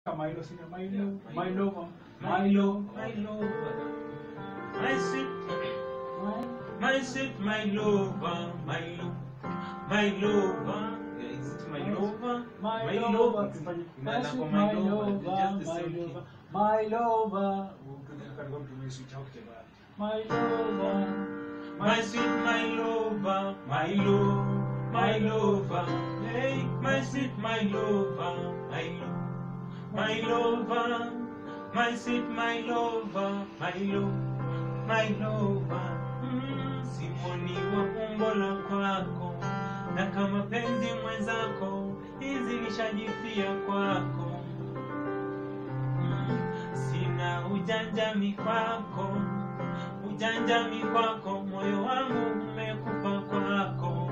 Milo, sina Milo, Milo, Milo, my lover, my sweet, my sweet, my lover, my lo, my lover. Yeah, is it my lover? My My lover, lover. tufanye- Ina- Basi ina- my my lover, lover, just the my same lover, key. my lover. Kalikuwa mtumie switch out tena. My lover, My sweet, my lover, my lo, my lover. Hey, my sweet, my lover, my lo, my lover. My sweet, my lover, my lo, my lover. Mm, simoni wa umbo la kwako, na kama penzi mwenzako, hizi nishajifia kwako. Mm, sina ujanjami kwako ujanjami kwako, moyo wangu umekupa kwako.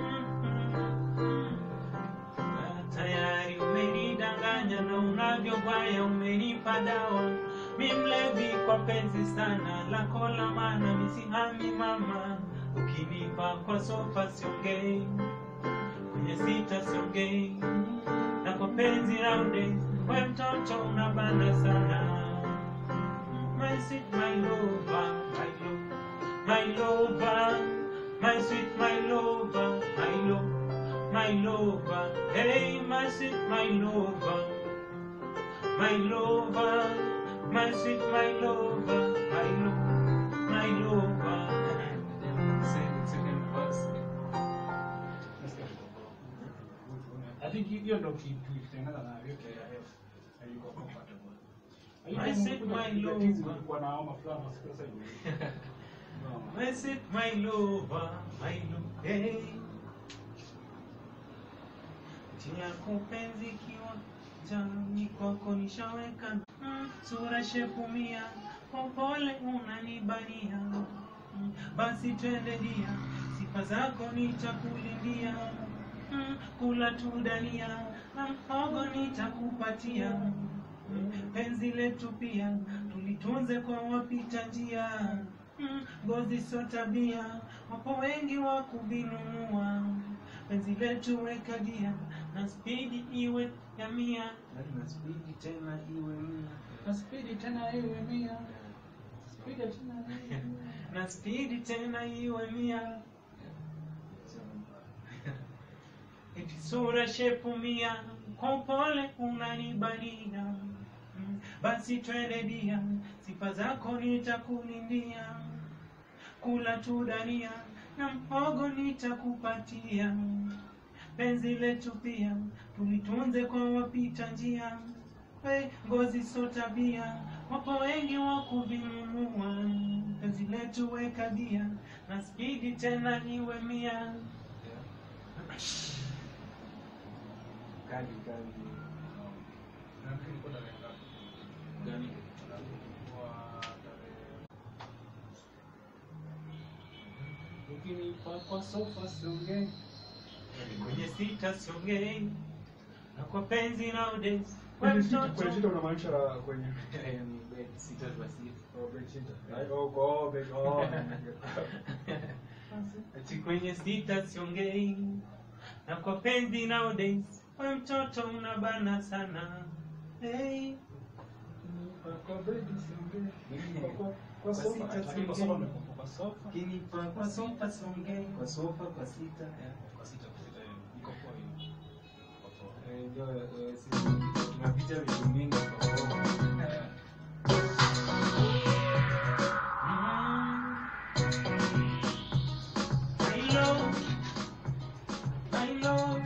Na Tayari umenidanganya na unavyogwaya umenipa dawa, mi mlevi kwa penzi sana lako la maana, misihami mama, ukinipa kwa sofa siongei, kwenye sita siongei, na kwa penzi raude, we mtoto unabana sana my sweet, my lover, my love, my lover, my sweet, my lover, my love, my lover, hey, my sweet, my lover, my lover, my sweet, my lover, my love, my lover. Second, second verse. I think hiyo ndo ki- tulitengeneza na yote ya F. Haikuwa compatible. I said my lover. Kulikuwa na homa fulani, sasa hivi. No. My sweet, my lover, my love, hey. Tia kupenzi kiwa jani kwako nishaweka mm, sura shepu mia kwa upole unanibania mm, basi twende dia sifa zako nitakulindia mm, kula tu dania na mhogo nitakupatia mm, penzi letu pia tulitunze kwa wapita njia mm, ngozi sio tabia wapo wengi wa kuvinunua penzi letu weka dia na spidi iwe ya mia na spidi tena iwe mia Na spidi tena iwe mia. Spidi tena iwe mia. na spidi tena iwe mia eti sura shepu mia kwa upole unanibania Mm, basi twende dia sifa zako nitakulindia kula tu dania na mhogo nitakupatia penzi letu pia tulitunze kwa wapita njia we ngozi so tabia wapo wengi wa kuvinunua penzi letu weka dia na spidi tena iwe mia Kali kali. Nafikiri kwa tarehe ngapi? Gani? Kwa tarehe- Ukinipa kwa sofa siongei. kwenye sita siongei na kwa penzi nowadays we Kwenye sita- kwenye mtoto sita unamaanisha kwenye Eh, ni bed sita kwa sita. Oh, bed sita. Right? Oh, oh, bed- oh. ati kwenye sita siongei na kwa penzi nowadays we mtoto unabana sana hey. Kwa- kwa bed siongei. Kwa- kwa- kwa Kwa sofa. sita Lakini kwa siongei. sofa nimekuwa kwa sofa. Kinipa kwa sofa siongei kwa sofa kwa sita. eh. Kwa sita, kwa sita, eh, iko poa hiyo. Iko poa. Eh, ndio eh, sisi tunapitia vitu mingi kwa sofa. My love, my love.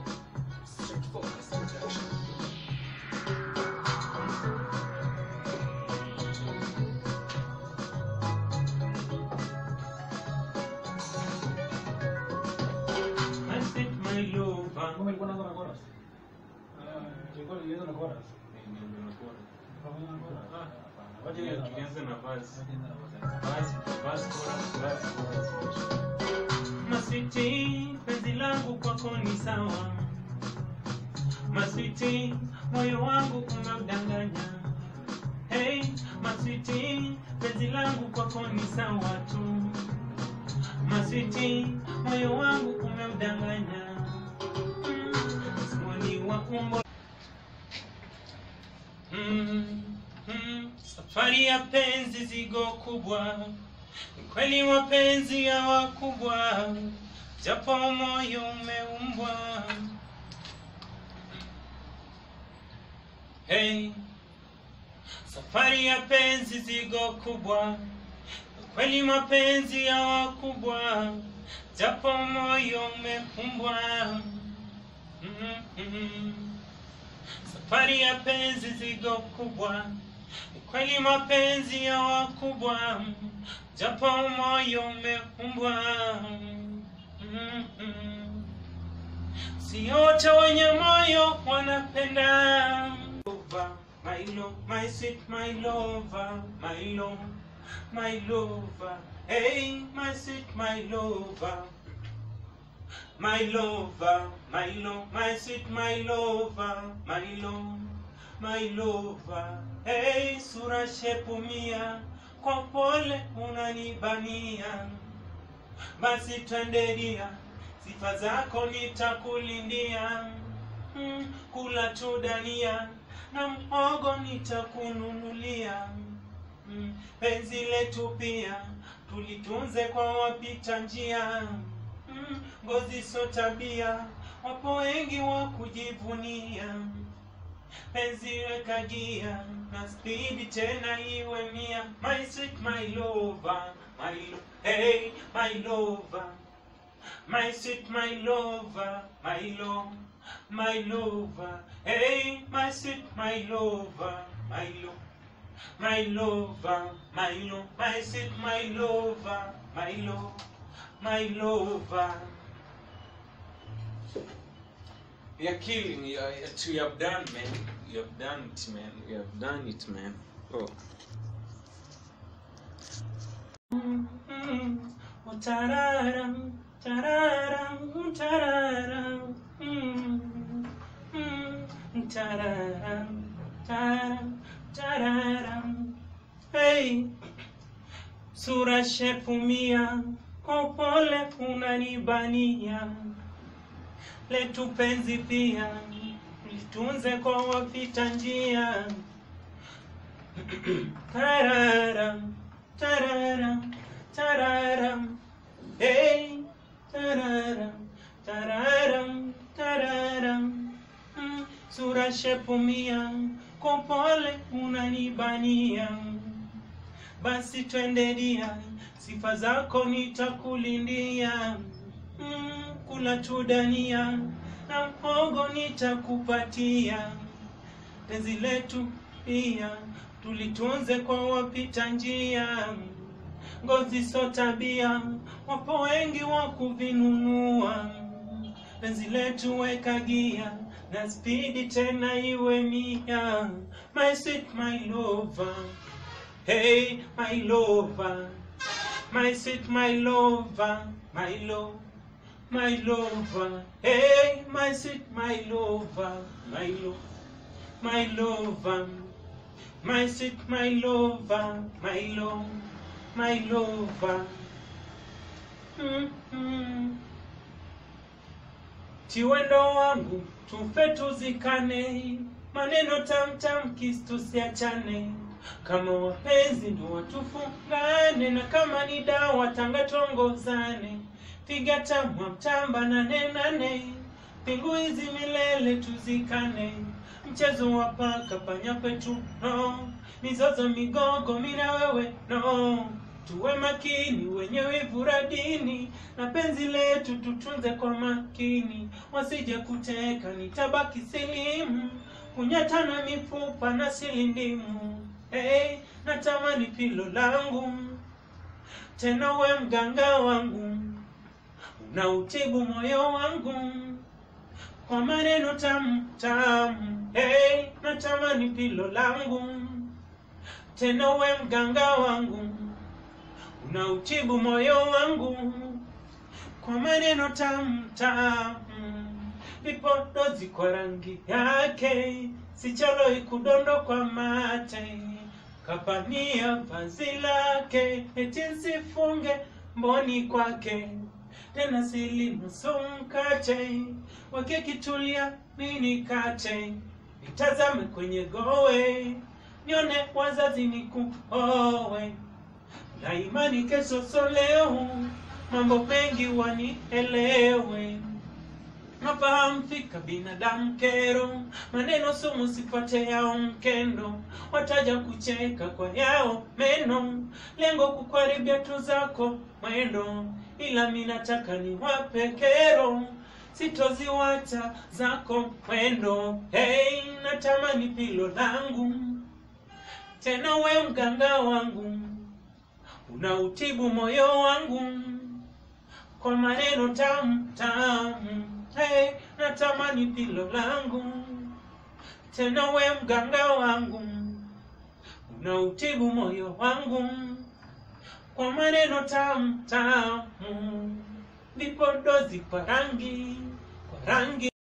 I said my lover. Ngoma ilikuwa inaanza na chorus? Ilikuwa ilianza na chorus? Pamoja na chorus? Ah. Hapana. Wacha ianze na Tulianza na verse. Wacha ianze na verse. Verse, verse, chorus, verse, chorus. Maswiti, penzi langu kwako ni sawa. Maswiti, moyo wangu umeudanganya. Hey, maswiti, penzi langu kwako ni sawa tu. Maswiti, moyo wangu umeudanganya. Mm, Simoni wa umbo safari ya penzi zigo kubwa ni kweli mapenzi ya wakubwa japo moyo umeumbwa hey. safari ya penzi zigo kubwa ni kweli mapenzi ya wakubwa japo moyo umeumbwa mm-hmm. safari ya penzi zigo kubwa ni kweli mapenzi ya wakubwa japo moyo umeumbwa Mm-mm. si wote wenye moyo wanapenda Lover, my love, my sweet, my lover, my love, my lover, hey, my sweet, my lover, my lover, my love, my sweet, my lover, my love, my lover, hey, sura shepu mia, kwa pole unanibania, basi twendelia, sifa zako nitakulindia, mm, kula tu dania na mhogo nitakununulia, mm, penzi letu pia tulitunze kwa wapita njia, mm, ngozi so tabia, wapo wengi wa kujivunia penzi weka gia na spidi tena iwe mia my sweet my lover my lo hey my lover my sweet my lover my lo my lover hey my sweet my lover my lo my lover my lo my sweet my lover my lo my lover You're killing me. Uh, you have done, man. You have done it, man. You have done it, man. Oh. Mm-hmm. Oh, tararam, tararam, tararam. Mm-hmm. Tararam, tararam, tararam. Hey, sura shepu mia, kwa upole unanibania letu penzi pia litunze kwa wapita njia tararam tararam tararam hey tararam tararam tararam mm, sura shepu mia kwa pole unanibania basi twendelia sifa zako nitakulindia mm, kula tu dania na mhogo nitakupatia penzi letu pia tulitunze kwa wapita njia ngozi so tabia wapo wengi wa kuvinunua penzi letu weka gia na spidi tena iwe mia my sweet my lover hey my lover my sweet my lover my love my lover, hey, my sweet, my lover, my love, my lover, my sweet, my lover, my love, my lover. Mm-hmm. Tiwendo wangu tufe tuzikane, maneno tamtam kisi tusiachane, kama wapenzi ndo watufungane, na kama ni dawa tanga tongozane piga tamwa mtamba nane nane, pingu hizi milele tuzikane, mchezo wa paka panya kwetu no, mizozo migogo mina wewe no, tuwe makini wenye wivu radini, na penzi letu tutunze kwa makini, wasije kuteka nitabaki silimu, kunyatana mifupa na silindimu. Hey, natamani pilo langu tena we mganga wangu na utibu moyo wangu kwa maneno tamu tamu. Hey, natamani pilo langu tena we mganga wangu una utibu moyo wangu kwa maneno tamu tamu. Vipodozi kwa rangi yake sichaloi kudondo kwa mate kapania vazi lake eti nsifunge mboni kwake tena silinusu mkate wake kitulia mini kate nitazame kwenye gowe nione wazazi nikuowe na imani kesho so leo mambo mengi wanielewe nafahamu fika binadamu kero maneno sumu sipate yao mkendo wataja kucheka kwa yao meno lengo kukaribia tu zako mwendo ila mi nataka ni wape kero sitoziwacha zako mwendo hey, natamani pilo langu tena we mganga wangu unautibu moyo wangu kwa maneno tamu tamu hey, natamani pilo langu tena we mganga wangu unautibu moyo wangu kwa maneno tamu tamu ndipo dozi kwa rangi kwa rangi